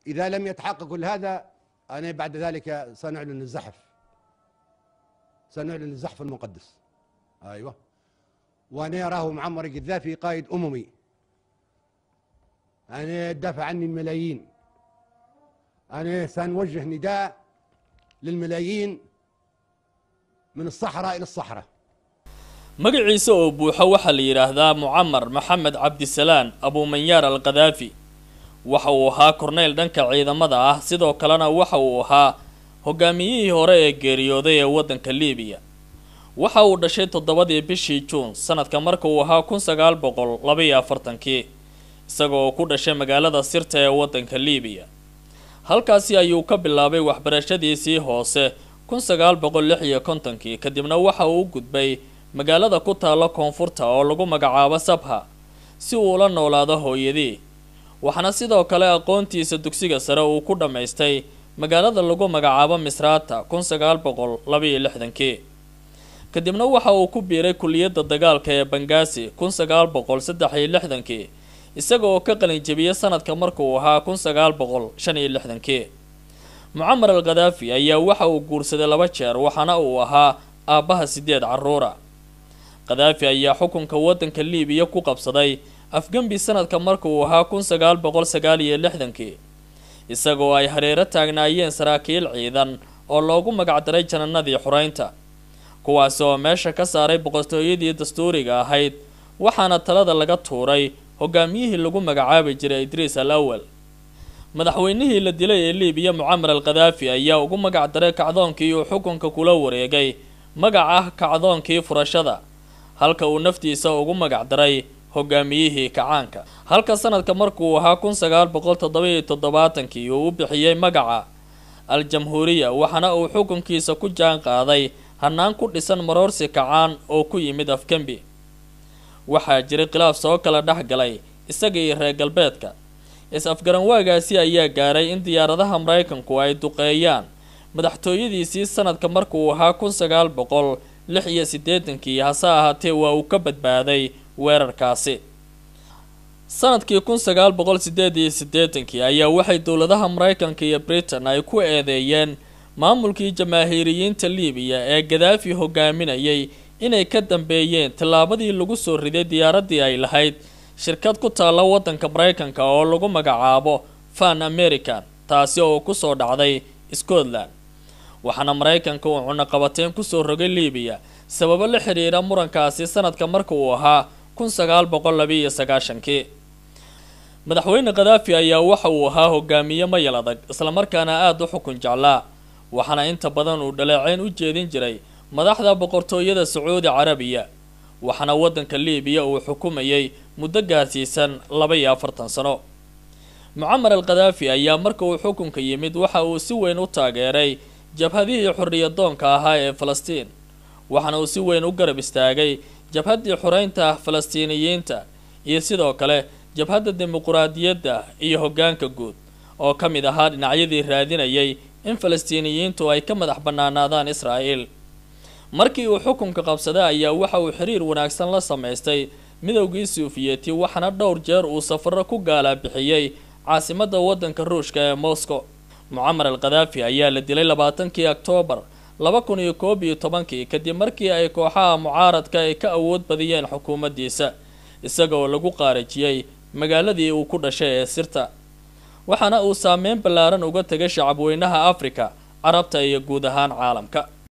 إذا لم يتحقق كل هذا أنا بعد ذلك سنعلن الزحف سنعلن الزحف المقدس أيوة وأنا أراه معمر القذافي قائد أممي أنا دافع عني الملايين أنا سنوجه نداء للملايين من الصحراء إلى الصحراء magaciisa oo buuxo waxaa la yidhaahdaa mucamar maxamed cabdisalaan abuumanyaar al khadaafi waxa uu ahaa korneyl dhanka ciidamada ah sidoo kalena waxa uu ahaa hogaamiyihii hore ee geeriyooday ee waddanka liibiya waxa uu dhashay toddobadii bishii juun sanadka marka uu ahaa kun sagaal boqol labaiyo afartankii isaga oo ku dhashay magaalada sirta ee waddanka liibiya halkaasi ayuu ka bilaabay waxbarashadiisii hoose kun sagaal boqol lix iyo kontonkii kadibna waxa uu u gudbay magaalada ku taalla koonfurta oo lagu magacaabo sabha si uu ula noolaado hooyadii waxaana sidoo kale aqoontiisa dugsiga sare uu ku dhammaystay magaalada lagu magacaabo misraata kun sagaal boqol labaiyo lixdankii kadibna waxa uu ku biiray kuliyadda dagaalka ee bangaasi kun sagaal boqol saddex iyo lixdankii isaga oo ka qalinjebiyey sanadka markuu ahaa kun sagaal boqol shan iyo lixdankii mucamar al khadaafi ayaa waxa uu guursaday laba jeer waxaana uu ahaa aabbaha sideed carruura khadaafi ayaa xukunka waddanka liibiya ku qabsaday afgembi sanadka marka uu ahaa kun sagaal boqol sagaal iyo lixdankii isagoo ay hareero taagnaayeen saraakiil ciidan oo loogu magacdaray jananadii xureynta kuwaasi oo meesha ka saaray boqortooyadii dastuuriga ahayd waxaana talada laga tuuray hogaamiyihii lagu magacaabi jiray idriis al awal madaxweynihii la dilay ee liibiya mucamar al khadaafi ayaa ugu magac daray kacdoonkii uu xukunka kula wareegay magac ah kacdoonkii furashada halka uu naftiisa ugu magac daray hogaamiyihii kacaanka halka sanadka markuu ahaa kun sagaal boqol toddoba-iyo toddobaatankii uu u bixiyey magaca al jamhuuriya waxaana uu xukunkiisa ku jaan qaaday hannaan ku dhisan maroorsi kacaan oo ku yimid afgembi waxaa jiray khilaaf soo kala dhex galay isaga iyo reer galbeedka is-afgaranwaagaasi ayaa gaaray in diyaaradaha maraykanku ay duqeeyaan madaxtooyadiisii sanadka markuu ahaa kun sagaal boqol lix iyo siddeetankii hase ahaatee waa uu ka badbaaday weerarkaasi sanadkii kun sagaal boqol siddeed iyo siddeetankii ayaa waxay dowladaha maraykanka iyo britain ay ku eedeeyeen maamulkii jamaahiiriyiinta liibiya ee gadaafi hogaaminayay inay ka dambeeyeen tallaabadii lagu soo riday diyaaraddii ay lahayd shirkad ku taalla waddanka maraykanka oo lagu magacaabo fan american taasi oo ku soo dhacday scotland waxaana maraykanka uu cunaqabateen kusoo rogay liibiya sababo la xidhiira murankaasi sanadka marka uu ahaa kun sagaal boqol labiiyo sagaashankii madaxweyne khadaafi ayaa waxa uu ahaa hogaamiye mayal adag islamarkaana aada u xukun jeclaa waxaana inta badan uu dhaleeceyn u jeedin jiray madaxda boqortooyada sacuudi carabiya waxaana waddanka liibiya uu xukumayay muddo gaarsiisan laba iyo afartan sano mucamar al khadaafi ayaa marka uu xukunka yimid waxa uu si weyn u taageeray jabhadihii xorriyadoonka ahaa ee falastiin waxaana uu si weyn u garab istaagay jabhaddii xoreynta falastiiniyiinta iyo sidoo kale jabhadda dimuquraadiyadda iyo hoggaanka guud oo ka mid ahaa dhinacyadii raadinayay in falastiiniyiintu ay ka madax bannaanaadaan israa'iil markii uu xukunka qabsaday ayaa waxa uu xiriir wanaagsan la samaystay midowgii suufiyeti waxaana dhowr jeer uu safarro ku gaalaa-bixiyey caasimadda waddanka ruushka ee moscow mucamar al khadaafi ayaa la dilay labaatankii oktoobar laba kun iyo koob iyo tobankii kadib markii ay kooxaha mucaaradka ay ka awood badiyeen xukuumaddiisa isaga oo lagu qaarajiyey magaaladii uu ku dhashay ee sirta waxaana uu saameyn ballaaran uga tegay shacabweynaha afrika carabta iyo guud ahaan caalamka